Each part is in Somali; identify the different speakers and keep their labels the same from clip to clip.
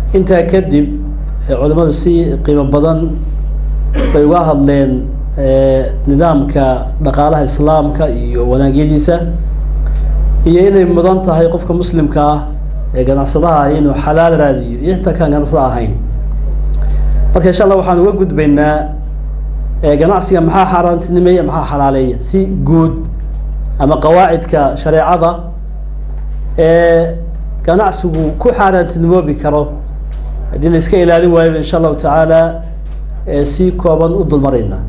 Speaker 1: intaa kadib culimmadu si qiimo badan bay uga hadleen nidaamka dhaqaalaha islaamka iyo wanaagyadiisa iyo inay mudan tahay qofka muslimka ah ee ganacsadaha ah inuu xalaal raadiyo iyo inta kaan ganacsada ahayn marka insha allah waxaan uga gudbaynaa ganacsiga maxaa xaaraantinimeeya maxaa xalaaleeya si guud ama qawaacidka shareecada ee ganacsigu ku xaaraantinimoobi karo haddii la iska ilaalin waayo insha allahu tacaala si kooban u dulmaraynaa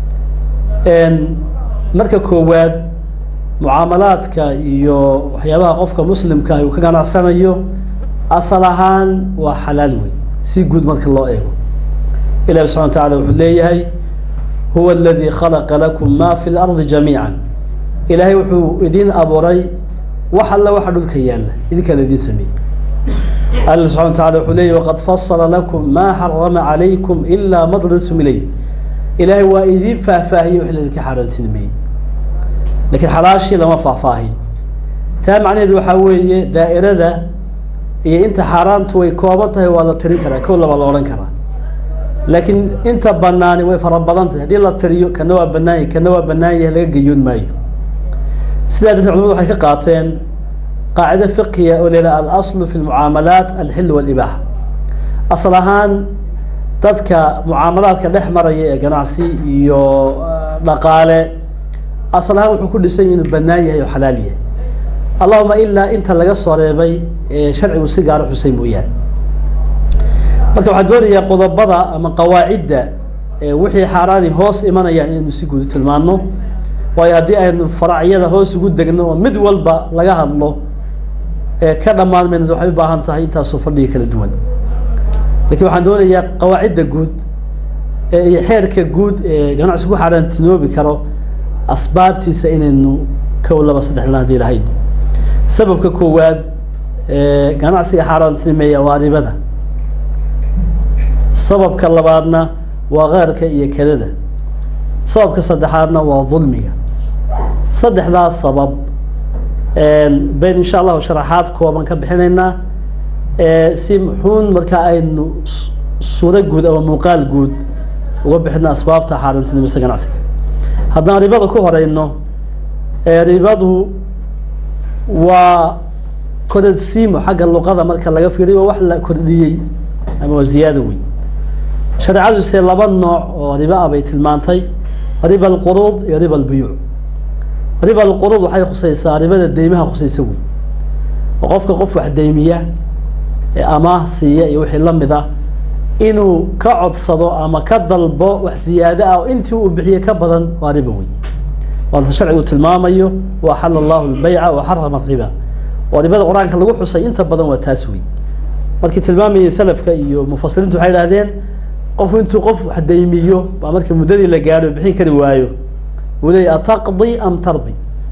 Speaker 1: marka koowaad mucaamalaadka iyo waxyaabaha qofka muslimka uu ka ganacsanayo asal ahaan waa xalaal wey si guud marka loo eego ilahi subxana wa tacala wuxuu leeyahay huwa aladii khalaqa lakum ma fi lardi jamiica ilaahay wuxuu idin abuuray wax alla waxa dhulka yaalla idinkaan idin sameeyey alla subxana wa tacala wuxuu leeyahy waqad fasala lakum ma xarama calaykum ilaa madradtum ilayh ilaahay waa idin faahfaahiyey wix laydinka xaaraantinimeeyey laakiin xalaashii lama faahfaahin taa macnaheedu waxaa weeye daa'irada iyo inta xaaraantu way kooban tahay waa la tirin karaa kow laba la odhan karaa laakiin inta banaani way fara badan tahay haddii la tiriyo kana waa banaan yahay kana waa banaan yahay laga geyoon maayo sidaa darteed culimadu waxay ka qaateen qaacido fiqiya oo leedaha alaslu fi lmucaamalaat alxil walibaaxa asal ahaan dadka mucaamalaadka dhex maraya ee ganacsi iyo dhaqaale asal ahaan wuxuu ku dhisan yahay inuu banaan yahay oo xalaal yahay allahuma ilaa inta laga soo reebay ee sharcigu si gaara xusay mooyaane marka waxaa doonayaa qodobada ama qawaacidda wixii xaaraani hoos imanayaan inaynu si guud tilmaano waayo haddii aynu faracyada hoos ugu degno oo mid walba laga hadlo ka dhammaan mayna waxay u baahan tahay intaasoo fadhiga kala duwan lakin waxaan doonayaa qawaacidda guud iyo xeerka guud ee ganacsigu ku xaaraantinoobi karo asbaabtiisa inaynu kow laba saddex lan hadii lahayn sababka koowaad ganacsiga xaaraantinimeeya waa ribada sababka labaadna waa keerka iyo kedada sababka saddexaadna waa dulmiga saddexdaas sabab bayn insha allahu sharaxaad kooban ka bixinaynaa si muxuun markaa aynu suuro guud ama muuqaal guud uga bixino asbaabta xaaraantinimisa ganacsiga haddaan ribada ku horeyno ribadu waa korodsiimo xagga luqada marka laga fiiriyo waa wax la kordhiyey ama waa ziyaado wey shareecaduse laba nooc oo riba ah bay tilmaantay riba alquruud iyo riba albuyuuc riba alquruud waxay khuseysaa ribada deymaha khuseysa wey oo qofka qof wax deymiya amaah siiya iyo wixii lamid ah inuu ka codsado ama ka dalbo wax ziyaado ah oo intii uu bixiye ka badan waa riba wey waanta sharcigu tilmaamayo wa axala allahu lbayca wa xarama riba oo ribada qur-aanka lagu xusay inta badan waa taas wey markii tilmaamayay salafka iyo mufasiriintu waxay idhahdeen qofku intuu qof wax deymiyo baa markii muddadii la gaadho bixin kari waayo uu leey ataqdi am tardi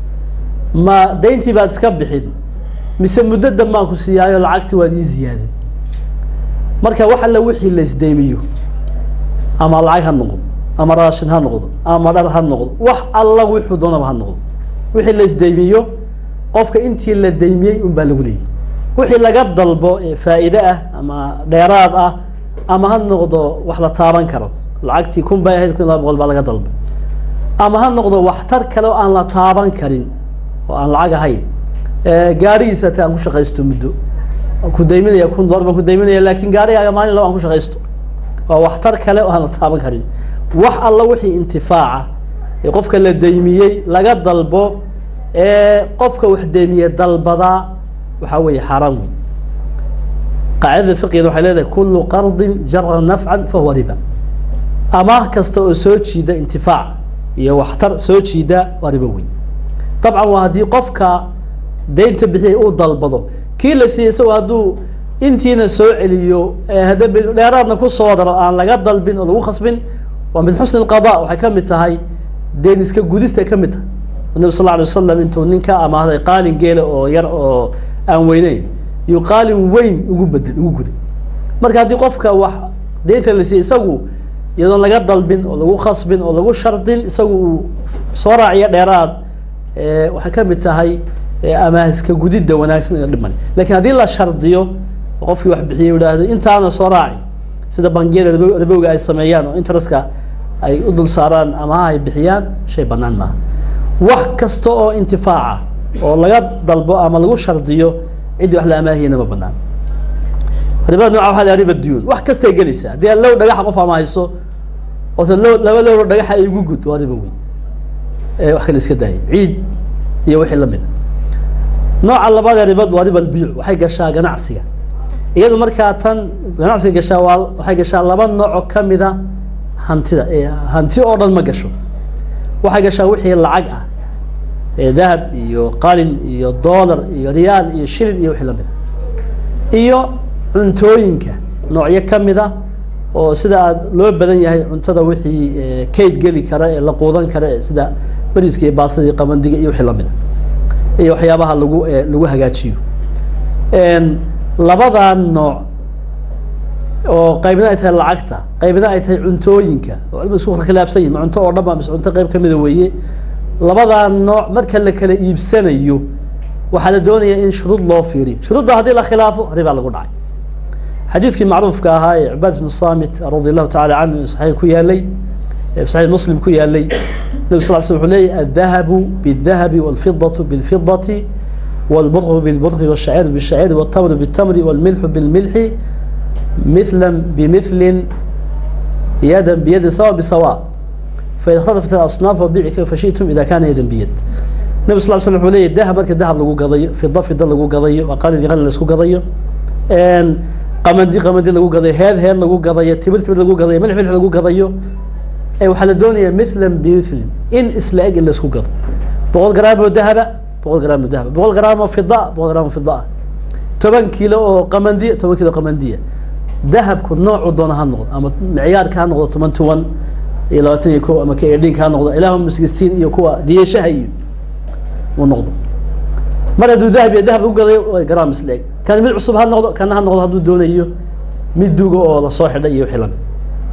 Speaker 1: ma dayntii baad iska bixin mise muddo dambaan ku siiyaayo lacagtii waad ii ziyaadin marka wax alla wixii la isdeymiyo ama lacag ha noqdo ama raashin ha noqdo ama dhar ha noqdo wax alla wuxuu doonaba ha noqdo wixii la isdeymiyo qofka intii la deymiyey un baa lagu leeyay wixii laga dalbo ee faa'iide ah ama dheeraad ah ama ha noqdo wax la taaban karo lacagtii kun bay ahayd kun iyo laba boqol baa laga dalbay ama ha noqdo waxtar kale oo aan la taaban karin oo aan lacag ahayn gaarigiisa ate aan ku shaqaysto muddo ku dayminaya kun dolar baan ku dayminaya laakin gaarigaaga maalin laba aan ku shaqaysto waa waxtar kale oo aan la taaban karin wax alla wixii intifaaca ee qofka la daymiyey laga dalbo ee qofka wax deymiye dalbadaa waxaa weeye xaaraan wey qaacidada fiqigana waxay leedahay kulu qardin jara nafcan fahuwa riba amaah kasta oo soo jiida intifaac iyo waxtar soo jiida waa ribo wey dabcan waa haddii qofka deynta bixiyay uu dalbado kii la siiyey isagoo hadduu intiina soo celiyo hadda dheeraadna kusoo daro aan laga dalbin oo lagu khasbin waa min xusni lqada waxay ka mid tahay deen iska gudista ka mid tahay nabi sal alay wasalam intuu nin ka amaahday qaalin geela oo yar oo aan weyneyn iyo qaalin weyn ugu bedel ugu guday marka haddii qofka wax deynta la siiyey isagu iyadoon laga dalbin oo lagu khasbin oo lagu shardin isagu uu soo raaciyo dheeraad waxay ka mid tahay amaahiska gudidda wanaagsan iyo dhiman lakin haddii la shardiyo oo qofkii wax bixiyey uu idhaahdo intaana soo raaci sida bangiyada ribo- ribowga ay sameeyaan oo interestka ay u dul saaraan ama ay bixiyaan shay bannaan maaha wax kasta oo intifaaca oo laga dalbo ama lagu shardiyo ciddii wax la amaahiyana ma bannaan ribada nooca waxaa la riba duyuun wax kastay gelaysaa haddii aan low dhagaxa qof ama hayso oo se low laba lowro dhagaxa ay igu gud waa riba weyn ee wax kale iska daayay ciid iyo wixii la mid a nooca labaad ee ribadu waa riba albiic waxay gashaa ganacsiga iyadu markaa tan ganacsiga gashaa waa waxay gashaa laba nooc oo kamida hantida ee hanti oo dhan ma gasho waxay gashaa wixii lacag ah ee dahab iyo qalin iyo dollar iyo riyaal iyo shilin iyo wixii lamid a iyo cuntooyinka noocyo kamida oo sida aad loo badan yahay cuntada wixii eh, kayd geli kara ee la quudan kara ee sida bariiska iyo baastada iyo qabandiga iyo wixii lamid a iyo waxyaabaha lagu eh, lagu hagaajiyo En, labadaa nooc oo qaybna ay tahay lacagta qaybna ay tahay cuntooyinka oo cilmiga isku khilaafsan yihin ma cunto oo dhan ba mise cunto qayb kamida weeye labadaa nooc marka la kala iibsanayo waxaa la doonayaa in shuruud loo fiiriyo shuruudda haddii la khilaafo ribaa lagu dhacay xadiidkii macruufka ahaa ee cibaad bnu samit radi allahu tacala canhu ee saxiix ku yaalay ee saxiix muslim ku yaalay nabi sal sl wuxuu leeyahy aldahabu bidahabi walfidatu bilfidati والبر بالبر والشعير بالشعير والتمر بالتمر والملح بالملح مثلا بمثل يدا بيد سواء بسواء فإذا اختلفت الأصناف وبيع كيف شئتم إذا كان يدا بيد النبي صلى الله عليه وسلم عليه الذهب مركز الذهب لقوا قضية في الضف الضل لقوا قضية وقال لي غنى لسكوا قضية ان قمدي قمدي لقوا قضية هذا هذا لقوا قضية تبر تبر لقوا قضية ملح ملح لقوا قضية اي وحال الدنيا مثلا بمثل ان اسلاق الا سكوا قضية بقول قرابة ذهب boqol gram oo dahab boqol gram oo fida boqol gram oo fida toban kilo oo qamandiya toban kilo qamandiya dahabku noocu doona ha noqdo ama micyaarka ha noqdo toban toban iyo labaatan iyo ko ama ka edhinka ha noqdo ilaahuma sixteen iyo kuwa diyashaha iyo uu noqdo mar hadduu dahab iyo dahab lagu gadayo waa gram isleeg kan mid cusub ha noqdo kana ha noqdo hadduu doonayo mid duuga oo lasoo xidhay iyo wixii lamid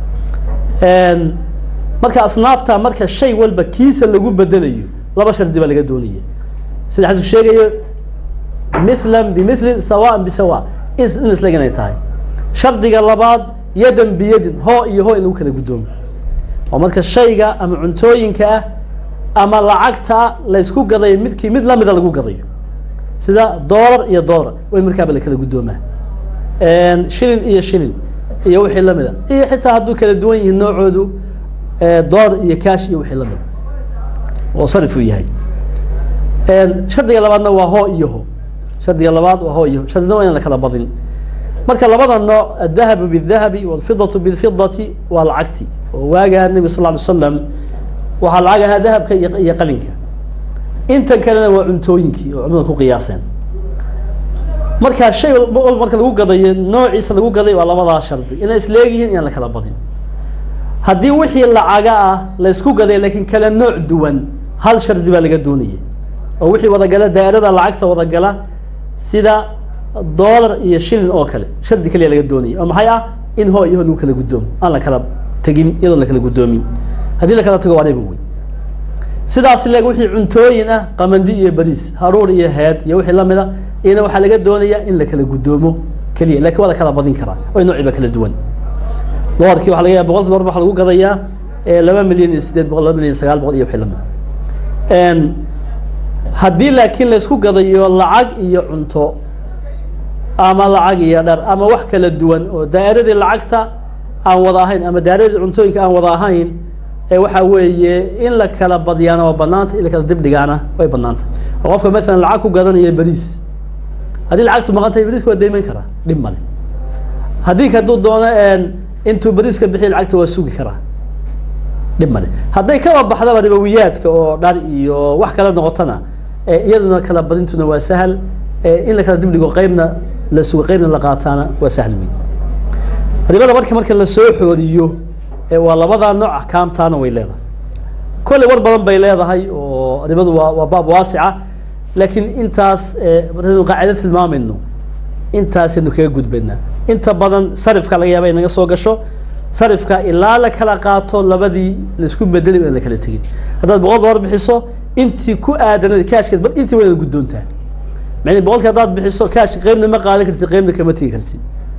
Speaker 1: marka asnaafta marka shay walba kiisa lagu bedelayo laba shardi baa laga doonaya sida xadiisku sheegayo mithlan bimithli sawaan bisawa in in isleeg inay tahay shardiga labaad yadan biyadin hoo iyo hoo in lagu kala guddoomo oo marka shayga ama cuntooyinka ah ama lacagta laysku gadayo midkii mid lamida lagu gadayo sida dollar iyo dollar way markaaba la kala guddoomaa shilin iyo shilin iyo wixii lamid a iyo xitaa hadduu kala duwan yihiin noocoodu dollar iyo cash iyo wixii lamid oo sarif uu yahay shardiga labaadna waa hoo iyo ho shardiga labaad waa hoo iyo ho shardina waa inaan la kala badin marka labada nooc adahabu bidahabi walfidatu bilfidati waa lacagti oo waagaa nebi sal ly slam waxaa lacag ahaa dahabka iyo iyo qalinka intan kalena waa cuntooyinkii oo culimada ku qiyaaseen marka shay walba marka lagu gadayo noociisa lagu gaday waa labadaa shardi inay isleegyihiin inaan la kala badin haddii wixii lacaga ah laysku gaday laakiin kala nooc duwan hal shardi baa laga doonaya oo wixii wadagala daa'irada lacagta wadagala sida dollar iyo shilin oo kale shardi kaliya laga doonaya oo maxay ah in hoo iyo ho lagu kala guddoomo aan la kala tegin iyadoon la kala guddoomin haddii la kala tago waa riba wey sidaas leeg wixii cuntooyin ah qamandi iyo bariis haruur iyo heed iyo wixii lamid a iyana waxaa laga doonayaa in la kala guddoomo keliya lakin waa la kala badin karaa oo noociba kala duwan dolarkii waxa laga yaaba boqolki dolar waxa lagu gadayaa laba milyan iyo sideed boqol laba milyan iyo sagaal boqol iyo wixii lamid haddii laakiin laysku gadayo lacag iyo cunto ama lacag iyo dhar ama wax kala duwan oo daa'iradii lacagta aan wada ahayn ama daa'iradii cuntooyinka aan wada ahayn ee waxa weeye in la kala badyaana waa banaanta in la kala dibdhigaana way banaanta oo qofka maalan lacag ku gadanaya bariis haddii lacagtu maqan tahay bariiska waa deyman karaa dhib male haddii hadduu doono intuu bariiska bixiya lacagta waa sugi karaa dhib male hadday kaba baxdaba ribowiyaadka oo dhar iyo wax kala noqotona iyaduna kala badintuna waa sahal in la kala dibdhigo qeybna la sugo qeybna la qaataana waa sahl wey ribada marka marka lasoo xooriyo waa labadaa nooc axkaamtaana way leedahay kolley war badan bay leedahay oo ribadu waa waa baab waasica laakiin intaas markaynu qaacida tilmaamayno intaasaynu kaga gudbaynaa inta badan sarifka laga yaaba inaga soo gasho sarifka ilaa la kala qaato labadii laisku bedeli in la kala tegin haddaad boqol dolar bixiso intii ku aadanad kaashkeed bal intii waynaad guddoontaa mani boqolki haddaad bixiso kaash qeybna ma qaadan kartid qeybna kama tegi kartid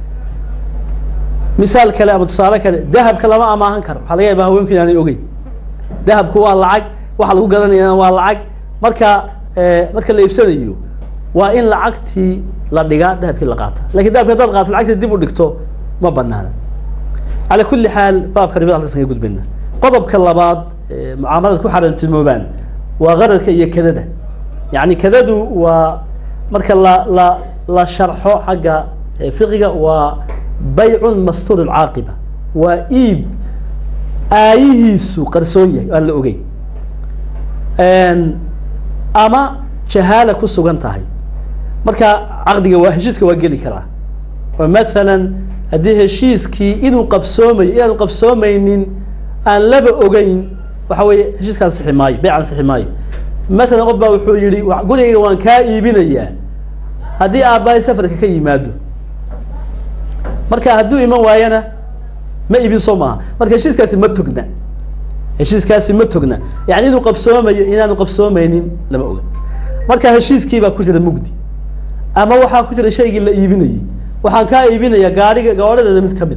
Speaker 1: misaal kale ama tusaale kale dahabka lama amaahan karo waxaa laga yaaba haweenku inaanay ogeyn dahabku waa lacag waxa lagu gadanayana waa lacag marka marka la iibsanayo waa in lacagtii la dhigaa dahabkii la qaata lakin dahabki haddaad qaato lacagtii dib u dhigto ma banaana calى kuli xaal baabka ribada halkaas kaga gudbayna qodobka labaad mucaamalad ku xarantilmoobaan waa qararka iyo kadada yani kadadu waa marka la la la sharxo xagga fiqiga waa baycun mastuur caaqiba waa iib aayihiisu qarsoon yahay aan la ogeyn ama jahaala ku sugan tahay marka caqdiga waa heshiiska waa geli karaa oo mathalan haddii heshiiskii inuu qabsoomayo inaanu qabsoomeynin aan laba ogeyn waxa weeye heshiiska ansixi maayo beyc ansixi maayo mathalan qof baa wuxuu yihi gurigayga waan kaa iibinayaa haddii aabbahay safarka ka yimaado marka hadduu iman waayana ma iibin soo maaha marka heshiiskaasi ma togna heshiiskaasi ma togna yani inuu qabsoomayo inaanu qabsoomeynin lama oga marka heshiiskii baa ku jira mugdi ama waxaa ku jira shaygii la iibinayey waxaan kaa iibinaya gaariga gawaadhadeeda mid kamid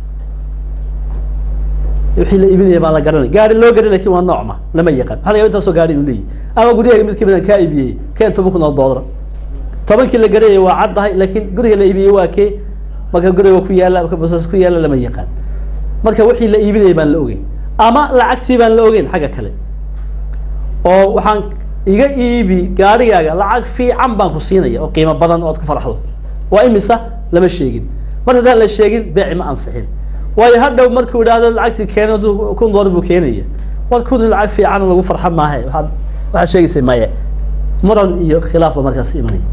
Speaker 1: a wixii la iibinaya baa la garanay gaari loo garay lakin waa noocma lama yaqaan waxa laga yaba intaasoo gaari inuu leeyahy ama guryahaga mid kamid aan kaa iibiyey keen toban kun oo doolar tobankii la garayay waa caddahay laakiin guriga la iibiyey waa kee marka guriga ku yaala marka bosaas ku yaala lama yaqaan marka wixii la iibinaya baan la ogeyn ama lacagtii baan la ogeyn xagga kale oo waxaan iga iibi gaarigaaga lacag fiican baan ku siinaya oo qiimo badan oo ad ku farxdo waa imisa lama sheegin mar haddaan la sheegin beeci ma ansixin waayo hadhow markuu idhaahdo lacagtii keena kun doolar buu keenaya war kun lacag fiican lagu farxa maahe waaad waxaad sheegaysa maya muran iyo khilaaf ba markaas imanaya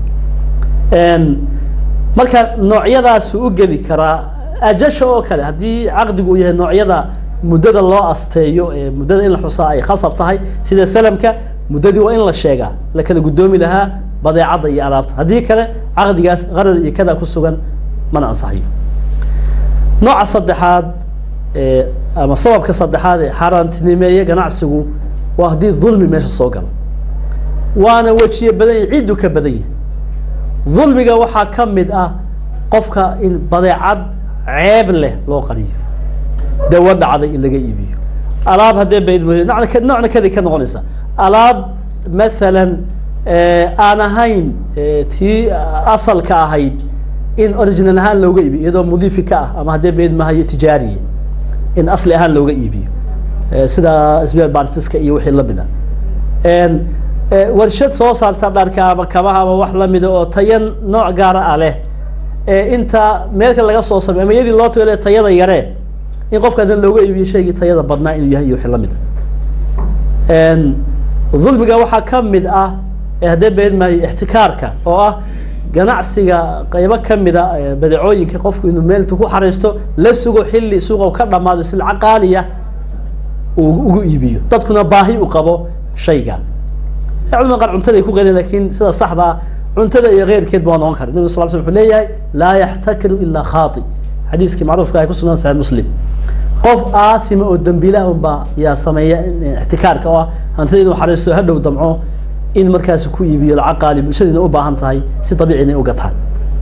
Speaker 1: marka noocyadaasu u geli karaa ajasha oo kale haddii caqdigu uu yahay noocyada muddada loo asteeyo ee muddada in la xusaa ay khasab tahay sida salamka muddadii waa in la sheegaa la kala guddoomi lahaa badeecadda iyo alaabta haddii kale caqdigaas qarar iyo kada ku sugan mana ansaxayo nooca saddexaad ama sababka saddexaad ee xaaraantinimeeye ganacsigu waa haddii dulmi meesha soo galo waana wejiye badan yahy cidduu ka badan yahay dulmiga waxaa ka mid ah qofka in badeecad ceeb leh loo qariyo dawa dhacday in laga iibiyo alaab haddee ba noocna kadi ka noqonaysa alaab mathalan aan ahayn tii asalka ahayd in original ahaan looga iibiyo iyadoo mudiifi ka ah ama haddee bayd mahayo tijaariya in asli ahaan looga iibiyo sida sbr bartiska iyo wixii lamid a warshad soo saarta dharka ama kabaha ama wax lamida oo tayan nooc gaara ah leh inta meelka laga soo samey ama iyadii loo tago tayada yaree in qofka dan looga iibiyo shaygii tayada badnaa inuu yahay iyo wixii lamid a dulmiga waxaa ka mid ah haddee been maayo ixtikaarka oo ah ganacsiga qeybo kamida badeecooyinka qofku inuu meel intu ku xariisto la sugo xilli suuqa ka dhamaado silca qaaliya uu ugu iibiyo dadkuna baahi u qabo shayga culamada qaar cuntada ay ku qeydeen lakin sida saxda ah cuntada iyo keyrkeed ba waa noqon kara nabig sal sl wuxuu leeyahay laa yaxtakiru ilaa khaati xadiiskii macruufka ay ku sugan saxi muslim qof aathima oo dambiila unbaa yaa sameeya ixtikaarka oo ah hantida inuu xariisto hadhow damco in markaasi ku iibiyo lacag qaali bulshadiina u baahan tahay si dabiici inay u gataan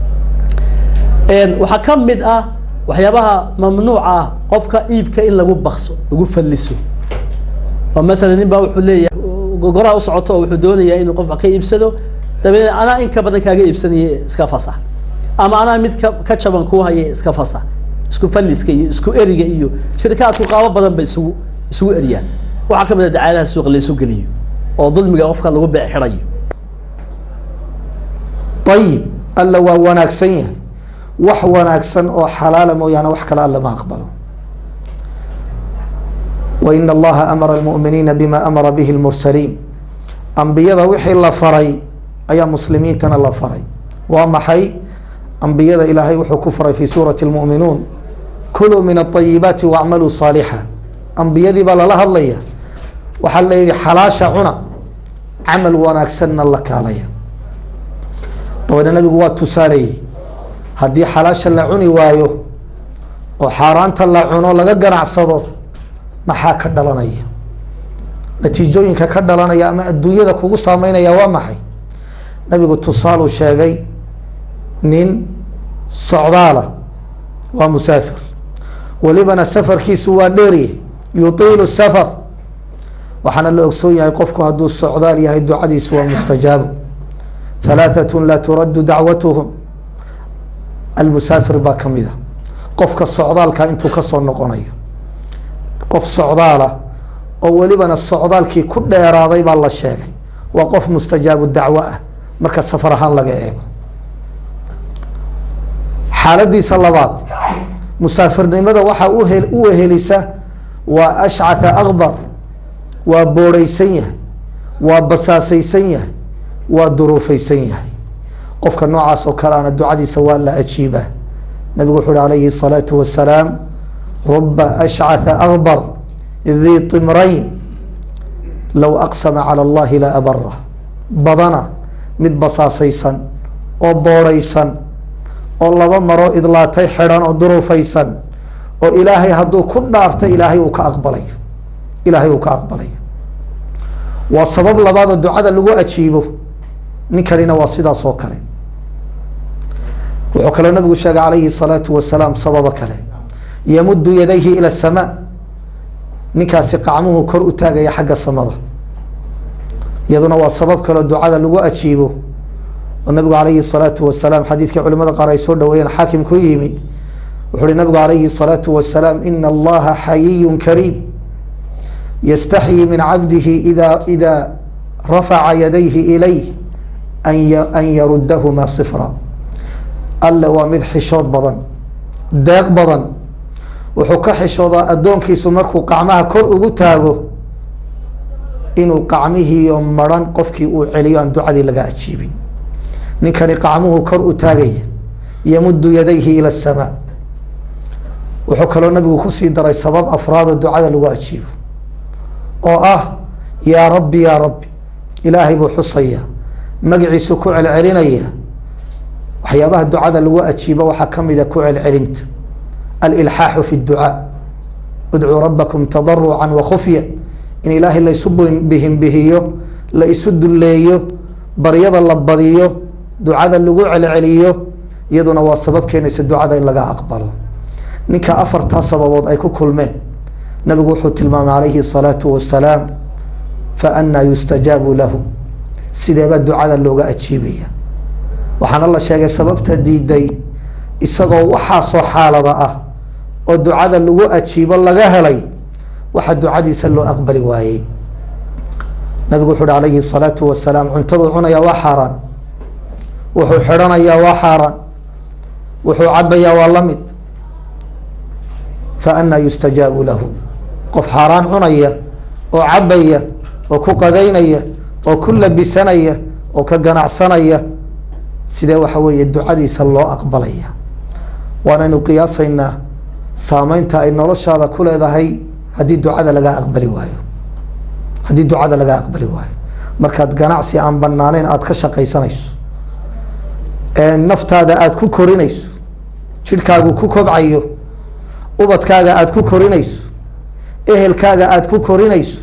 Speaker 1: waxaa ka mid ah waxyaabaha mamnuuca ah qofka iibka in lagu bakso lagu falliso oo mathalan nin baa wuxuu leeyahay gogoraa u socoto oo wuxuu doonayaa inuu qofka ka iibsado dabeedna anaa in ka badan kaaga iibsanaya iska fasax ama anaa mid ka ka jaban kuu haya iska fasax isku falliska iyo isku eriga iyo shirikaadku qaabo badan bay isugu isugu eriyaan waxaa ka mid a dacaalaha suuqa laysu geliyo oo dulmiga qofka lagu beec xidhayo
Speaker 2: ayib alla waa wanaagsan yahay wax wanaagsan oo xalaala mooyaane wax kale alla ma aqbalo wain allaha amara almu'miniina bima amara bihi lmursaliin ambiyada wixii la faray ayaa muslimiintana la faray waa maxay ambiyada ilaahay wuxuu ku faray fi suurati lmu'minuun kuluu min aayibaati wacmaluu saalixa ambiyadii baa lala hadlaya waxaa la yihi xalaasha cuna camal wanaagsanna la kaalaya dabeedna nabigu waa tusaaleyey haddii xalaasha la cuni waayo oo xaaraanta la cuno laga ganacsado maxaa ka dhalanaya natiijooyinka ka dhalanaya ama adduunyada kugu saameynaya waa maxay nabigu tusaaluu sheegay nin socdaala waa musaafir welibana safarkiisu waa dheerye yutiilu safar waxaana la ogsoon yahay qofku hadduu socdaal yahay ducadiisu waa mustajaabu halaaثatu laa turaddu dacwatuhum almusaafir baa ka mid a qofka socdaalka intuu kasoo noqonayo qof socdaala oo welibana socdaalkii ku dheeraaday baa la sheegay waa qof mustajaabu dacwo ah marka safar ahaan laga eego xaaladiisa labaad musaafirnimada waxaa uhe u wehelisa waa ashcatha akbar waa boorhaysan yahay waa basaasaysan yahay waa duruufaysan yahay qofka noocaas oo kale ana ducadiisa waa la ajiibaa nabigu wuxu uhi alayhi الsalaatu wasalaam ruba ashcatha akbar dii timrayn low aqsama calى اllahi la abara badana mid basaasaysan oo boorhaysan oo laba maroo idlaatay xidhan oo duruufaysan oo ilaahay hadduu ku dhaarta ilaahay uu ka aqbalayo ilaahay uu ka aqbalayo waa sabab labaada ducada lagu ajiibo ninkanina waa sidaas oo kale wuxuu kaloo nabigu sheegay calayhi الsalaatu wasalaam sababo kale yamudu yadayhi ilى الsamaa ninkaasi qacmuhu kor u taagaya xagga samada iyaduna waa sabab kaleo ducada lagu ajiibo oo nabigu calayhi الsalaatu wasalaam xadiidkii culimada qaar ay soo dhaweeyeen xaakim ku yimi wuxu uhi nabigu calayhi الsalaatu wasalaam ina allaha xayiyu kariim yastaxyi min cabdihi ida ida rafaca yadayhi ilayh an yarudahuma sifra alle waa mid xishood badan deeq badan wuxuu ka xishoodaa addoonkiisu markuu qacmaha kor ugu taago inuu qacmihiiyo maran qofkii uu celiyo aan ducadii laga ajiibin ninkani qacmuhu kor u taagaya yamudu yadayhi ila asamaa wuxuu kaloo nabigu kusii daray sabab afraadoo ducada lagu ajiibo oo ah yaa rabbi yaa rabbi ilaahay buu xusaya magaciisu ku celcelinaya waxyaabaha ducada lagu ajiibo waxaa kamida ku celcelinta alilxaaxu fi اducaa udcuu rabakum tadaruca wakufya in ilaahay la isu bihinbihiyo la isu dulleeyo baryada la badiyo ducada lagu celceliyo iyaduna waa sabab keenaysa ducada in laga aqbalo ninka afartaa sababood ay ku kulmeen nabigu wuxuu tilmaamay calayhi الsalaatu wasalaam faanaa yustajaabu lahu sideebaa ducada looga ajiibaya waxaana la sheegay sababta diiday isagoo waxaasoo xaalada ah oo ducada lagu ajiibo laga helay waxa ducadiisa loo aqbali waayey nabigu wuxu uhi alayhi الsalaatu wasalaam cuntaduu cunayaa waa xaaraan wuxuu xidhanayaa waa xaaraan wuxuu cabayaa waa la mid faanaa yustajaabu lahu qof xaaraan cunaya oo cabaya oo ku qadaynaya oo ku labisanaya oo ka ganacsanaya sidee waxa weeye ducadiisa loo aqbalaya waanaynu qiyaasaynaa saameynta ay noloshaada ku leedahay haddii ducada lagaa aqbali waayo haddii ducada lagaa aqbali waayo markaad ganacsi aan banaaneyn aada ka shaqaysanayso naftaada aada ku korinayso jidhkaagu ku kobcayo ubadkaaga aada ku korinayso ehelkaaga aada ku korinayso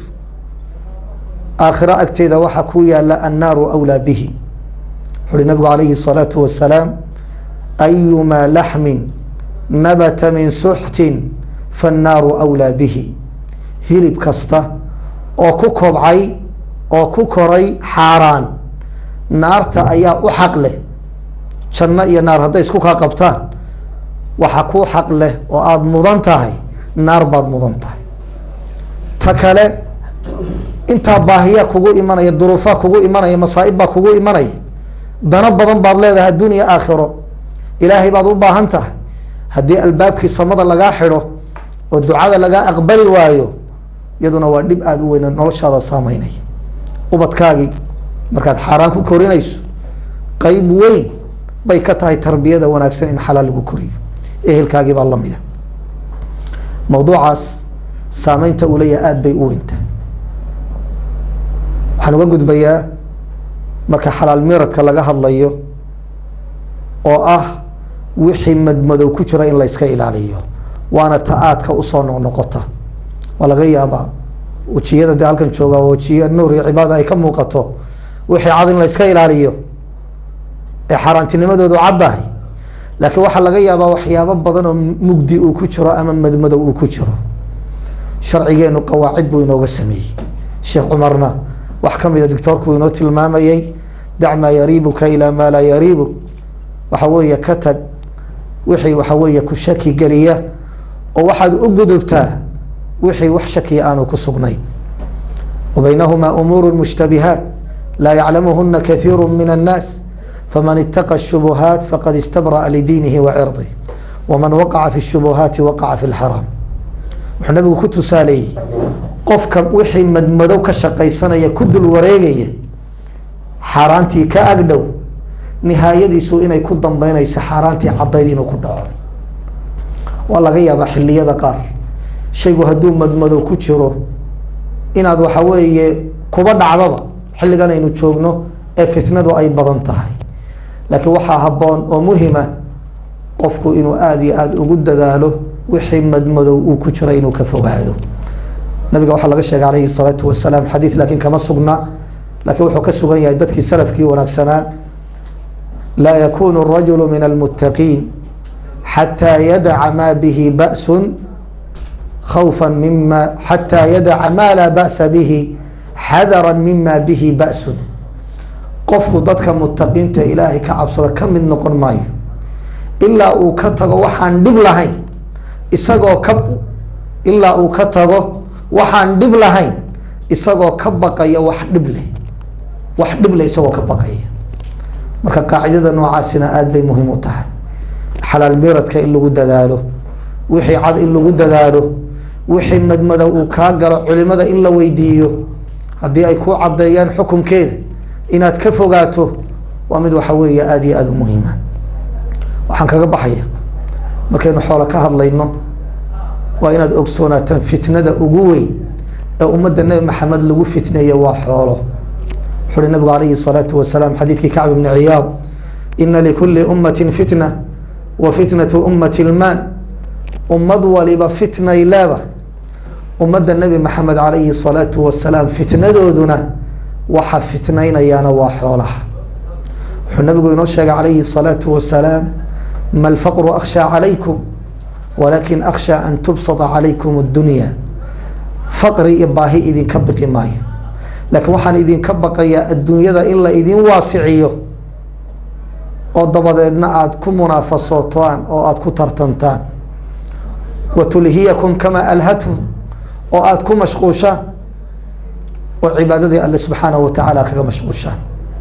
Speaker 2: aakhiro agteeda waxaa ku yaala annaaru awlaa bihi wuxu uhi nabigu calayhi الsalaatu wasalaam ayumaa laxmin nabata min suxtin faannaaru awlaa bihi hilib kasta oo ku kobcay oo ku koray xaaraan naarta ayaa u xaq leh janno iyo naar hadday isku kaa qabtaan waxa kuu xaq leh oo aada mudan tahay naar baad mudan tahay ta kale intaa baahiyaa kugu imanaya duruufaa kugu imanaya masaa'ib baa kugu imanaya dano badan baad leedahay adduuniya aakhiro ilaahay baad u baahan tahay haddii albaabkii samada lagaa xidho oo ducada lagaa aqbali waayo iyaduna waa dhib aada u weyn oo noloshaada saameynaya ubadkaagii markaad xaaraan ku korinayso qeyb weyn bay ka tahay tarbiyada wanaagsan in xalaal lagu koriyo ehelkaagii baa lamida mawduucaas saameynta uu leeyahay aada bay u weyntahay waxaan uga gudbayaa marka xalaal miradka laga hadlayo oo ah wixii madmadow ku jira in layska ilaaliyo waana ta aadka usoo noqnoqota waa laga yaabaa wejiyada de halkan jooga wajiya nuur iyo cibaada ay ka muuqato wixii cad in layska ilaaliyo ee xaaraantinimadoodu caddahay laakiin waxaa laga yaabaa waxyaabo badan oo mugdi uu ku jiro ama madmadow uu ku jiro sharcigeenu qawaacid buu inooga sameeyey sheekh cumarna wax ka mida doctoorku inoo tilmaamayey dac maa yariibuka ilaa maa laa yariibuk waxa weeye ka tag wixii waxa weeye ku shaki geliya oo waxaad u gudubtaa wixii wax shakiya aanu ku sugnayn wa baynahumaa umuuru mushtabihaat laa yaclamuhuna kathiiru min annaas faman itaqa الshubuhaat faqad istabra'a lidiinihi wa cirضih waman waqaca fi الshubuhaati waqaca fi اlxaraam wuxuu nabigu ku tusaaleeyey qofka wixii madmadow ka shaqaysanaya ku dul wareegaya xaaraantii ka agdhow nihaayadiisu inay ku dambeynayso xaaraantii caddayd inuu ku dhaco waa laga yaabaa xiliyada qaar shaygu hadduu madmadow ku jiro inaad waxa weeye kuba dhacdaba xilligan aynu joogno ee fitnadu ay badan tahay laakiin waxaa habboon oo muhima qofku inuu aada iyo aada ugu dadaalo wixii madmadow uu ku jira inuu ka fogaado nabiga waxaa laga sheegay calayhi salaatu wasalaam xadiid laakiin kama sugna laakiin wuxuu ka sugan yahay dadkii salafkii wanaagsanaa laa yakunu rajulu min almuttaqiin xataa yadaca maa bihi ba'sun khawfa mima xataa yadaca maa laa ba'sa bihi xadara mima bihi ba'sun qofku dadka mutaqiinta ilaahay ka cabsada ka mid noqon maayo ilaa uu ka tago waxaan dhib lahayn isagoo ka ilaa uu ka tago waxaan dhib lahayn isagoo ka baqaya wax dhib leh wax dhib leh isagoo ka baqaya marka qaacidada noocaasina aada bay muhiim u tahay xalaal miradka in lagu dadaalo wixii cad in lagu dadaalo wixii madmadow uu kaa galo culimada in la weydiiyo haddii ay ku caddeeyaan xukumkeeda inaad ka fogaato waa mid waxa weeye aada iyo aada u muhiima waxaan kaga baxaya markaynu xoolo ka hadlayno waa inaad ogsoonaataan fitnada ugu weyn ee ummadda nebi maxamed lagu fitneeye waa xoolo wuxu uhi nabigu calayhi الsalaatu wasalaam xadiidkii kacb bni ciyaad ina likuli ummati fitna wa fitnatu ummati lmaan ummad waliba fitnay leedahay ummadda nebi maxamed calayhi الsalaatu wasalaam fitnadooduna waxa fitnaynayaana waa xoolaha wuxuu nabigu inoo sheegay calayhi الsalaatu wasalaam ma lfaqru akhshaa calaykum walakin akhshaa an tubsata calaykum اdunya faqri iyo baahi idinka baqi maayo laakiin waxaan idinka baqayaa adduunyada in la idin waasiciyo oo dabadeedna aada ku munaafasootaan oo aada ku tartantaan wa tulhiyakum kamaa alhathum oo aada ku mashquushaan oo cibaadadii alle subxaanahu watacaala kaga mashquushaan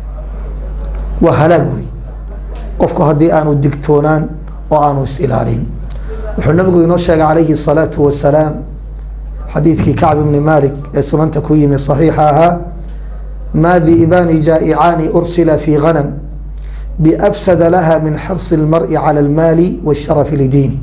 Speaker 2: waa halaag wey qofku haddii aanu digtoonaan oo aanu is-ilaalin wuxuu nabigu inoo sheegay calayhi الsalaatu wasalaam xadiidkii kacb bni malik ee sunanta ku yimi صaxiixa ahaa ma di'baani jaa'icaani ursila fi ganam biafsada laha min xirsi اlmar'i calى اlmaali wاsharafi lidiini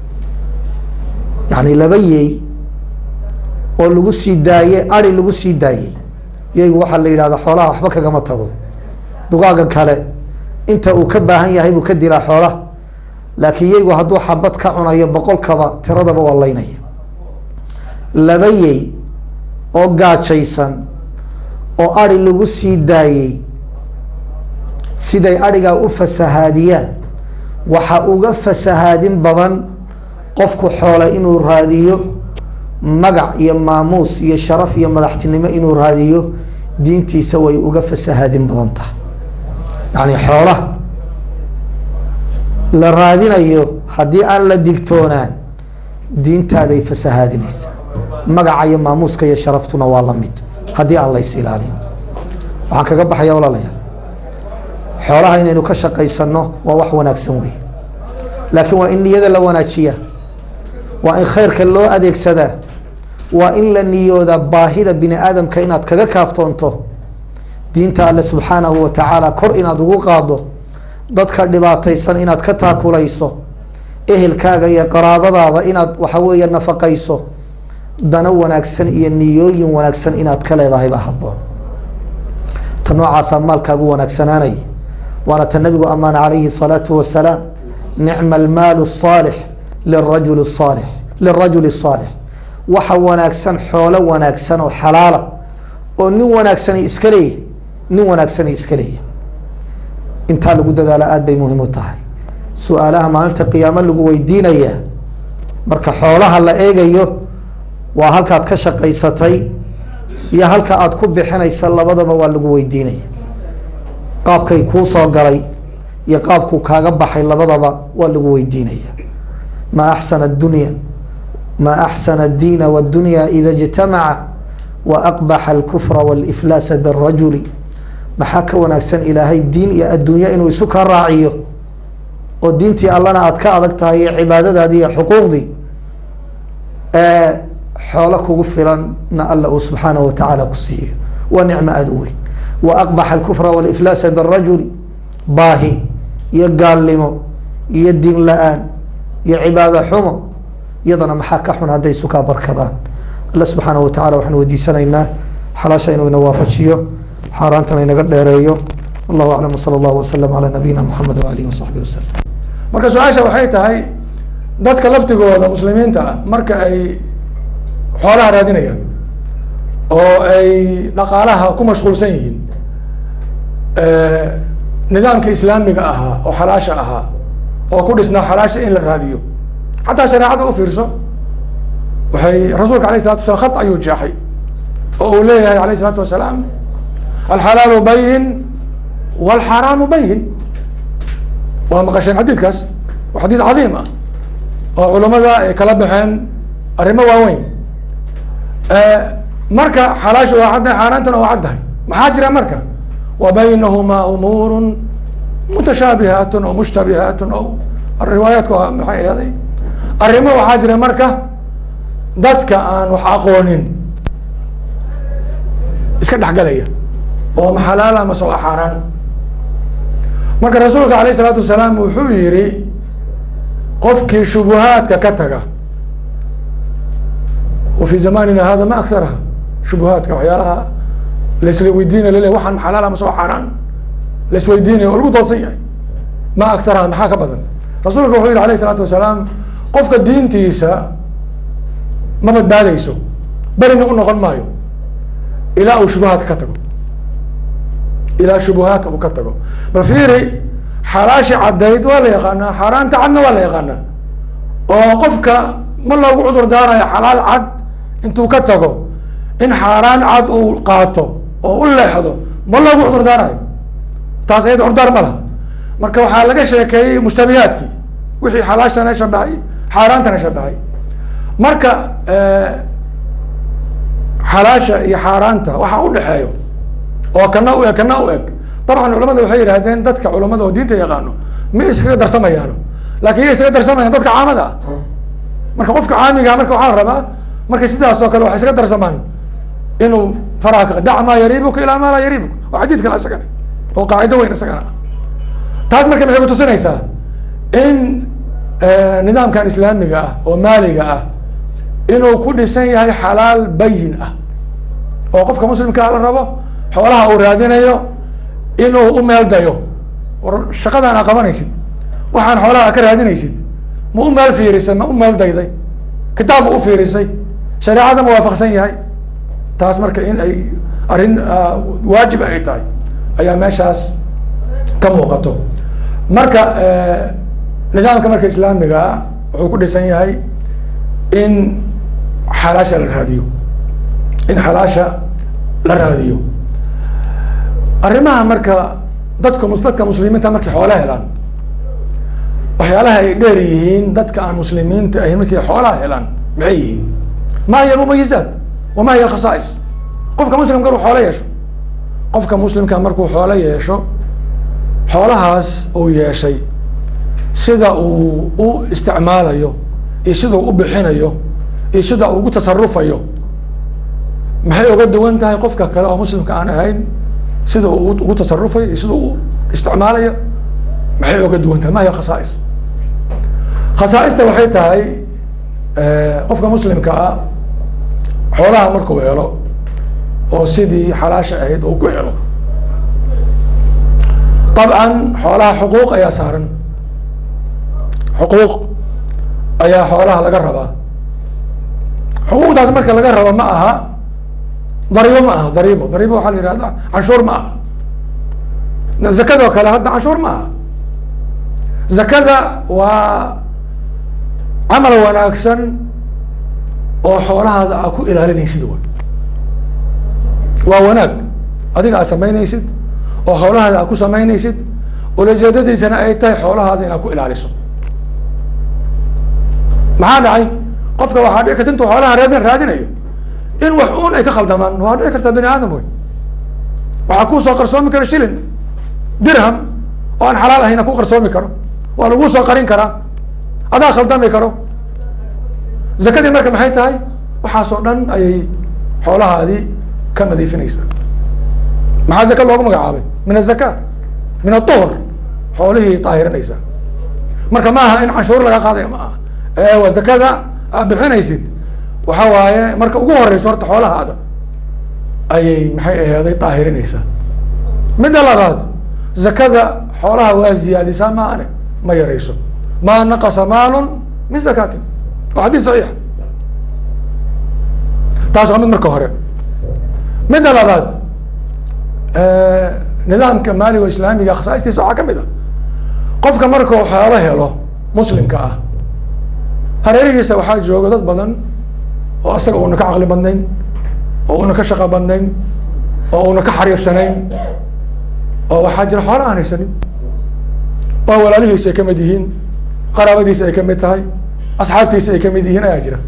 Speaker 2: yani laba yeey oo lagu sii daaye ari lagu sii daayey yeygu waxaa la yidhahda xoolaha waxba kagama tago dugaaga kale inta uu ka baahan yahay buu ka dilaa xoolaha laakiin yeygu hadduu xabad ka cunayo boqolkaba tiradaba waa laynaya laba yey oo gaajaysan oo ari lagu sii daayey siday arigaa u fasahaadiyaan waxa uga fasahaadin badan qofku xoole inuu raadiyo magac iyo maamuus iyo sharaf iyo madaxtinimo inuu raadiyo diintiisa way uga fasahaadin badan tahay yacni xoolaha la raadinayo haddii aan la digtoonaan diintaaday fasahaadinaysa magaca iyo maamuuska iyo sharaftuna waa la mid haddii aan lays ilaalin waxaan kaga baxaya walaalayaal xoolaha inaynu ka shaqaysano waa wax wanaagsan wey laakiin waa in niyada la wanaajiyaa waa in khayrka loo adeegsadaa waa in la niyoodaa baahida bini aadamka inaad kaga kaaftoonto diinta alle subxaanahu watacaala kor inaad ugu qaado dadka dhibaataysan inaad ka taakulayso ehelkaaga iyo qaraabadaada inaad waxa weeye nafaqayso dano wanaagsan iyo niyooyin wanaagsan inaad ka leedahayba haboon ta noocaasaa maalkaagu wanaagsanaanaya waana ta nabigu amaana calayhi الsalaatu wasalaam nicma almaalu الصaalix lirajuli الصaalix lirajuli الصaalix waxa wanaagsan xoolo wanaagsan oo xalaala oo nin wanaagsani iska leeya nin wanaagsani iska leeya intaa lagu dadaala aada bay muhiim u tahay su-aalaha maalinta qiyaamo lagu weydiinaya marka xoolaha la eegayo waa halkaad ka shaqaysatay iyo halka aada ku bixinaysa labadaba waa lagu weydiinaya qaabkay kuu soo galay iyo qaabkuu kaaga baxay labadaba waa lagu weydiinaya ma axsana addunya ma axsana addiina wاddunya ida اjtamaca waaqbaxa alkufra wاliflaasa birajuli maxaa ka wanaagsan ilaahay diin iyo adduunyo inuu isu kaa raaciyo oo diintii allana aada ka adag tahay iyo cibaadadaadii iyo xuquuqdii xoolo kugu filanna alla uu subxaanahu watacaala ku siiyo waa nicmo aada u weyn waaqbaxa alkufra wاliflaasa birajuli baahi iyo gaalnimo iyo diin la-aan iyo cibaado xumo iyadana maxaa ka xun hadday isu kaa barkadaan alla subxaanahu watacala waxaan weydiisanaynaa xalaasha inuu ina waafajiyo xaaraantana inaga dheereeyo wallahu aclam wsala allahu wasalam calaa nabiyina moxamed waalihi wasaxbihi wasalam
Speaker 3: marka su-aasha waxay tahay dadka laftigooda muslimiinta ah marka ay xoolaha raadinayaan oo ay dhaqaalaha ku mashquulsan yihiin nidaamka islaamiga ahaa oo xalaasha ahaa oo ku dhisnaa xalaasha in la raadiyo xataa shareecada u fiirso waxay rasuulka alayh salatu wasalaam khat ayuu jeexay oo uu leeyahay alayh isalaatu wasalaam alxalaalu bayin walxaraamu bayin waa maqasheen xadiidkaas waa xadiid cadiim ah oo culamada ay kala baxeen arrimo waaweyn marka xalaashu waa caddahay xaaraantana waa caddahay maxaa jira marka wa baynahumaa umuuru mutashaabihaat oo mushtabihaat oo riwaayaadku maxay ahday arrimo waxaa jira marka dadka aan wax aqoonin iska dhexgalaya oo maxalaala mase waa xaaraan marka rasuulka alayh isalaatu wasalaam wuxuu yihi qofkii shubuhaadka ka taga wa fi zamanina hada ma aktaraha shubuhaadka waxyaalaha laisla weydiinay lale waxaan maxalaala mase waa xaaraan laisweydiinaya oo lagu doodsan yahay ma aktaraha maxaa ka badan rasuulka wuxuu yihi alayh isalaatu wasalaam qofka diintiisa ma badbaadeyso berina u noqon maayo ilaa uu shubuhaadka ka tago ilaa shubuhaadka uu ka tago bal fiiri xalaashi caddayd waa la yaqaanaa xaaraanta cadna waa la yaqaanaa oo qofka ma loogu cudur daarayo xalaal cad intuu ka tago in xaaraan cad uu qaato oo u leexdo ma loogu cudur daarayo taas ayada curdaar ma laha marka waxaa laga sheekeeyey mushtabihaadkii wixii xalaashana shabahay xaaraantana shabahay marka xalaasha iyo xaaraanta waxaa udhexeeyo oo kana u eg kana u eg dabcan culamada waxay yidhahdeen dadka culamada oo diinta yaqaano ma iskaga darsamayaano lakin ya iskaga darsamayaan dadka caamada ah marka qofka caamiga marka waxaa la rabaa markay sidaas oo kale waxay iskaga darsamaan inuu faraha ka dac maa yariibuka ilaa maa laa yariibuka waa xadiid kale isagana oo qaacido weyn isagana taas marka maxay kutusinaysaa in nidaamkan islaamiga ah oo maaliga ah inuu ku dhisan yahay xalaal bayin ah oo qofka muslimkaa la rabo xoolaha uu raadinayo inuu u meel dayo war shaqadan aa qabanaysid waxaan xoolaha ka raadinaysid ma u meel fiirisay ma u meel dayday kitaab ma u fiirisay shareecada ma waafaqsan yahay taas marka in ay arrin waajib ay tahay ayaa meeshaas ka muuqato marka nidaamka marka islaamigaa wuxuu ku dhisan yahay in xalaasha la raadiyo in xalaasha la raadiyo arrimaha marka dadka dadka muslimiinta markay xoolaha helaan waxyaalaha ay dheer yihiin dadka aan muslimiinta ahin markay xoolaha helaan maxay yihiin ma hiya almumayizaat wama hiya alkhasaais qofka muslimka markuu xoolo yeesho qofka muslimka markuu xoolo yeesho xoolahaas uu yeeshay sida uu u isticmaalayo iyo sida uu u bixinayo iyo sida uu ugu tasarufayo maxay uga duwan tahay qofka kale oo muslimka aan ahayn sida uu ugu tasarufayo iyo sida uu isticmaalayo maxay oga duwan tahay ma hiya khasaais khasaaista waxay tahay qofka muslimka ah xoolaha markuu helo oo sidii xalaasha ahayd uu ku helo dabcan xoolaha xuquuq ayaa saaran xuquuq ayaa xoolaha laga rabaa xuquuqdaas marka laga rabo ma aha dariibo ma aha dariibo dariibo waxaa la yihahda canshuur ma aha zakadoo kale hadda canshuur ma aha zakada waa camal wanaagsan oo xoolahaada aa ku ilaalinaysid wa waa wanaag adiga aad samaynaysid oo xoolahaada aad ku samaynaysid ulajeedadiisana ay tahay xoolahaada inaad ku ilaaliso maxaa dhacay qofka waxaa dhici karta intuu xoolaha raadin raadinayo in wax uun ay ka khaldamaan waa dhici kartaa bani aadam wey waxaa kuusoo qarsoomi kara shilin dirham oo aan xalaal ahayna ku qarsoomi karo waa laguu soo qarin karaa adaa khaldami karo zakadii marka maxay tahay waxaasoo dhan ayay xoolahaadii ka nadiifinaysaa maxaa zaka loogu magacaabay min azaka min aduhr xoolihii daahirinaysaa marka ma aha in canshuur laga qaadayo ma aha ee waa zakada aad bixinaysid waxa waaye marka ugu horeyso horta xoolahaada ayay maxay aheeday daahirinaysaa midda labaad zakada xoolaha waa ziyaadisaa ma ane ma yarayso ma naqasa maalun min zakaatin waa xadiis saxiix taas waa mid marka hore midda labaad nidaamka maaliga islaamiga khasaa'istiisa waxaa ka mid a qofka markuu xoolo helo muslimka ah hareerihiisa waxaa jooga dad badan oo asaga una ka caqli badnayn oo una ka shaqo badnayn oo una ka xariirsanayn oo waxaa jira xoolo aan haysanin oo walaalihiisa ay ka mid yihiin qaraabadiisa ay ka mid tahay asxaabtiisa ay ka mid yihiin ayaa jira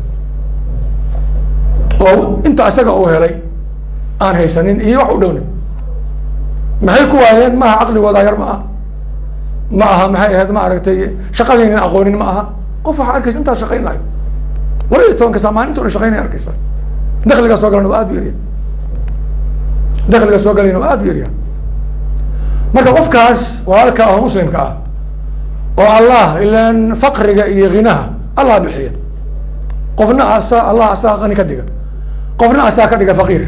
Speaker 3: oo inta isaga uu helay aan haysanin iyo wax u dhownin maxay ku waayeen maaha caqligooda yar ma aha ma aha maxay ahayd ma aragtay shaqadaynan aqoonin ma aha qof waxaa arkaysa intaa shaqaynayo laba iyo tobanka saa maalinta una shaqaynaya arkaysa dakliga soo galan waa aad u yarya dakliga soo galayna waa aad u yarya marka qofkaas walaalka ah oo muslimka ah oo allah ilaan faqriga iyo hinaha allah bixiya qofna asa allah asaa qani ka dhiga qofna asaa ka dhiga faqiir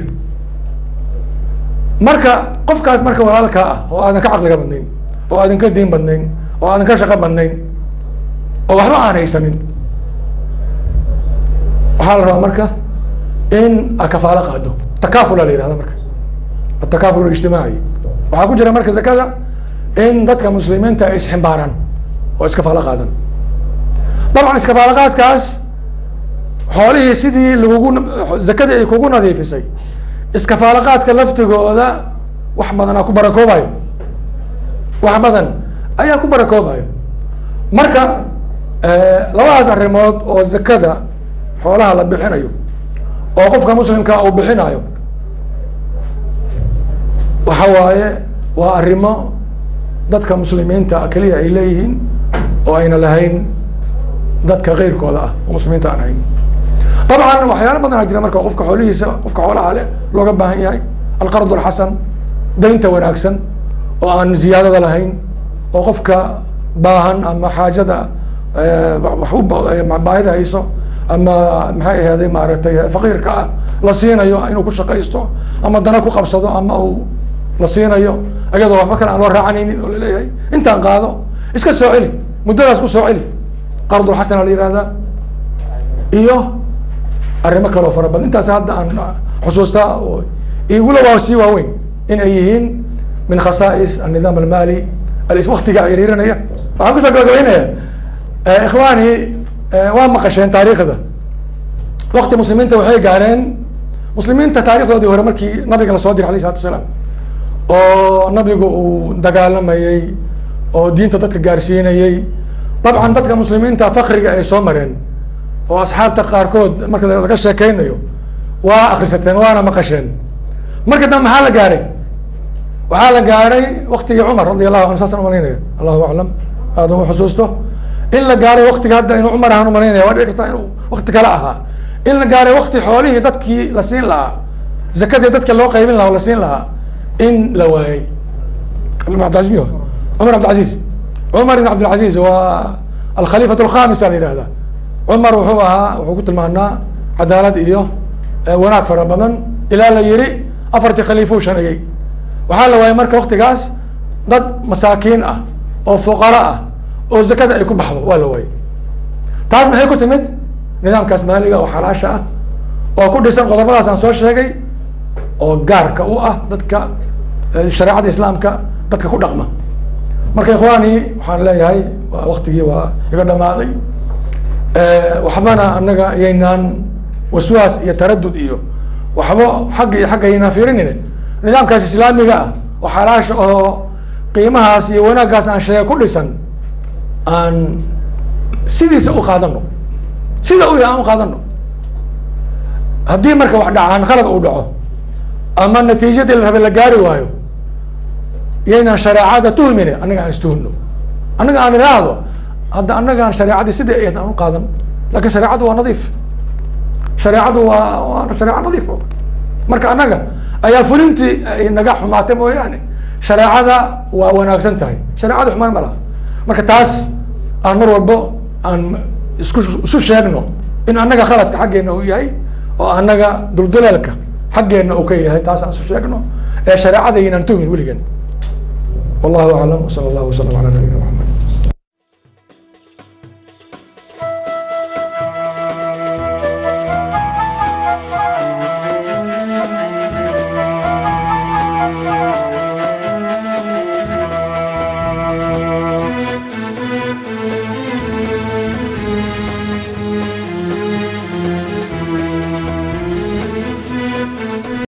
Speaker 3: marka qofkaas marka walaalkaa ah oo aadan ka caqliga badnayn oo aadan ka diin badnayn oo aadan ka shaqo badnayn oo waxba aan haysanin waxaa la rabaa marka in a kafaalo qaado takafula la yihahda marka atakaful ijtimaaci waxaa ku jira marka zakada in dadka muslimiinta ay isximbaaraan oo iskafaalo qaadan dabcan iskafaalo qaadkaas xoolihii sidii lagugu zakadii ay kugu nadiifisay iskafaalo qaadka laftigooda wax badan aa ku barakoobayo wax badan ayaa ku barakoobayo marka labadaas arrimood oo zakada xoolaha la bixinayo oo qofka muslimka uu bixinayo waxa waaye waa arrimo dadka muslimiinta keliya ay leeyihiin oo ayna lahayn dadka keyrkooda ah oo muslimiinta aan hayn dabcan waxyaalo badan aa jira marka qofka xoolihiisa qofka xoolaha leh looga baahan yahay alqard alxasan daynta wanaagsan oo aan ziyaadada lahayn oo qofka baahan ama xaajada wax u baahida hayso ama maxay ahaaday maaragtay faqiirka ah la siinayo inuu ku shaqaysto ama dana ku qabsado ama uu la siinayo ayadoo waxba kale aan loo raacanaynin oo laleeyahay intaan qaado iska soo celi muddadaas ku soo celi qardulxasana la yihahdaa iyo arrimo kaleo fara badan intaas hadda aan xusuustaa oo igula waa sii waaweyn in ay yihiin min khasaais annidaam almali alis waktiga ciriirinaya waxaan kusoo gabagabeynaya ikhwaani waa maqasheen taariikhda wakti muslimiinta waxay gaareen muslimiinta taarikhdoodii hore markii nabiga lasoo diray alayh isalatu asalaam oo nabigu uu dagaalamayey oo diinta dadka gaarsiinayey dabcan dadka muslimiinta fakriga ay soo mareen oo asxaabta qaarkood marka laga sheekeynayo waa akrisateen waana maqasheen marka dambe maxaa la gaaray waxaa la gaaray waktigii cumar radi allahu anhu saasaan umalaynaya allahu aclam aada ugu xusuusto in la gaaray waktiga hadda inuu cumar ahaan umalaynaya waa dhici kartaa inuu wakti kale ahaa in la gaaray wakti xoolihii dadkii la siin lahaa zakadii dadka loo qaybin lahaa oo la siin lahaa in la waayey abdilcaziz miyo cumar cabdilcaziz cumar ibn cabdilcaziz waa alkhaliifat alkhamisa la yihahda cumar wuxuu ahaa wuxuu ku tilmaanaa cadaalad iyo wanaag fara badan ilaa la yiri afartii khaliifuu shaneeyey waxaa la waayey marka waktigaas dad masaakiin ah oo fuqara ah oo zakada ay ku baxdo waa la waayey taas maxay ku timid nidaamkaas maaliga oo xalaasha ah oo ku dhisan qodobadaas aan soo sheegay oo gaarka u ah dadka shareecada islaamka dadka ku dhaqma marka ikhwaani waxaan leeyahay waa waktigii waa iga dhamaaday waxbana annaga yaynaan waswaas iyo taradud iyo waxba xagga iyo xagga yaynaan fiirinine nidaamkaas islaamiga ah oo xalaasha oo qiimahaas iyo wanaaggaas aan sheega ku dhisan aan sidiisa u qaadano sida u yahay aan u qaadano haddii marka wax dhacaan khalad uu dhaco ama natiijadii la rabe la gaari waayo yaynaan shareecada tuhmine annaga aan istuhno annaga aan idhaahdo hadda annaga aan shareecadii sidai ahayd aan u qaadan lakin shareecadu waa nadiif shareecadu waa waa shareeco nadiif marka annaga ayaa fulintii ay naga xumaatay mooyaane shareecada waa wanaagsan tahay shareecada xumaan ma laha marka taas aan mar walbo aan isku isu sheegno in annaga khaladka xaggeena uu yahay oo annaga duldulaalka xaggeena uu ka yahay taas aan isu sheegno ee shareecada yaynaan tuhmin weligeen wallahu aclam wsala allahu wasalam ala nabiyina maxamed